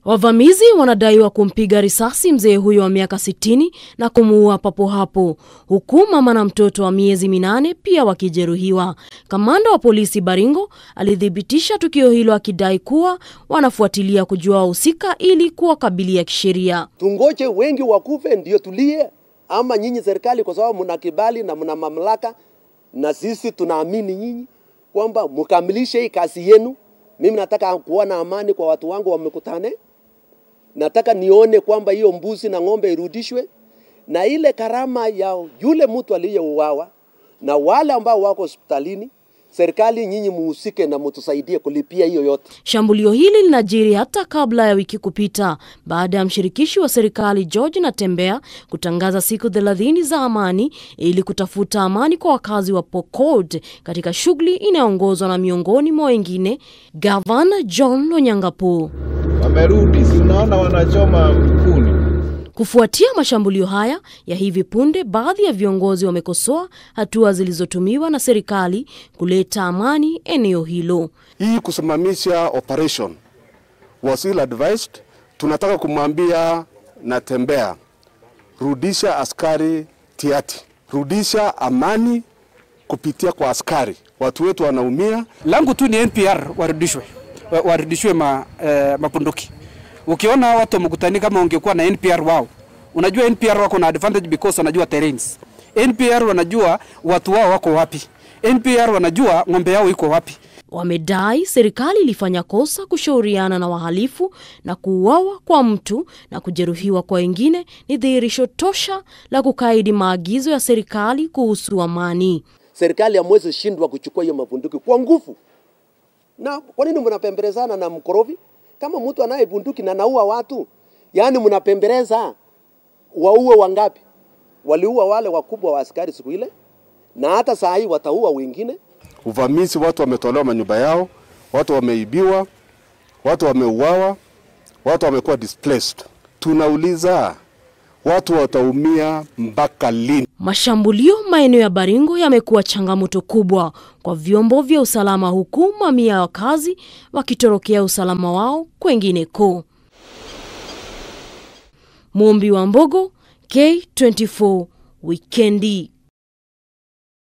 Wavamizi wanadaiwa kumpiga risasi mzee huyo wa miaka 60 na kumuua papo hapo, huku mama na mtoto wa miezi minane pia wakijeruhiwa. Kamanda wa polisi Baringo alithibitisha tukio hilo akidai kuwa wanafuatilia kujua wahusika ili kuwakabilia kisheria. Tungoje wengi wakufe ndio tulie, ama nyinyi serikali, kwa sababu mna kibali na mna mamlaka, na sisi tunaamini nyinyi kwamba mkamilishe hii kazi yenu. Mimi nataka kuona amani kwa watu wangu wamekutane. Nataka nione kwamba hiyo mbuzi na ng'ombe irudishwe, na ile karama ya yule mtu aliyeuawa na wale ambao wako hospitalini serikali nyinyi muhusike na mutusaidie kulipia hiyo yote. Shambulio hili linajiri hata kabla ya wiki kupita baada ya mshirikishi wa serikali George Natembeya kutangaza siku thelathini za amani ili kutafuta amani kwa wakazi wa Pokot katika shughuli inayoongozwa na miongoni mwa wengine Gavana John Lonyangapuo. Wamerudi, si unaona wanachoma kuni. Kufuatia mashambulio haya ya hivi punde, baadhi ya viongozi wamekosoa hatua zilizotumiwa na serikali kuleta amani eneo hilo. Hii kusimamisha operation was ill advised. Tunataka kumwambia Natembeya, rudisha askari Tiati, rudisha amani kupitia kwa askari. Watu wetu wanaumia. Langu tu ni NPR warudishwe, wa- warudishwe ma, eh, mapunduki. Ukiona watu wamekutani kama ungekuwa na NPR wao, unajua NPR wako na advantage because wanajua terrains. NPR wanajua watu wao wako wapi. NPR wanajua ng'ombe yao iko wapi. Wamedai serikali ilifanya kosa kushauriana na wahalifu na kuuawa kwa mtu na kujeruhiwa kwa wengine ni dhihirisho tosha la kukaidi maagizo ya serikali kuhusu amani. Serikali hamwezi shindwa kuchukua hiyo mabunduki kwa nguvu. Na kwa nini mnapembelezana na mkorovi? Kama mtu anaye bunduki na naua watu, yaani mnapembeleza waue wangapi? Waliua wale wakubwa wa askari siku ile, na hata saa hii wataua wengine. Uvamizi, watu wametolewa manyumba yao, watu wameibiwa, watu wameuawa, watu wamekuwa displaced. Tunauliza, watu wataumia mpaka lini? Mashambulio maeneo ya Baringo yamekuwa changamoto kubwa kwa vyombo vya usalama, huku mamia ya wakazi wakitorokea usalama wao kwengineko. Mumbi wa Mbogo, K24 Wikendi.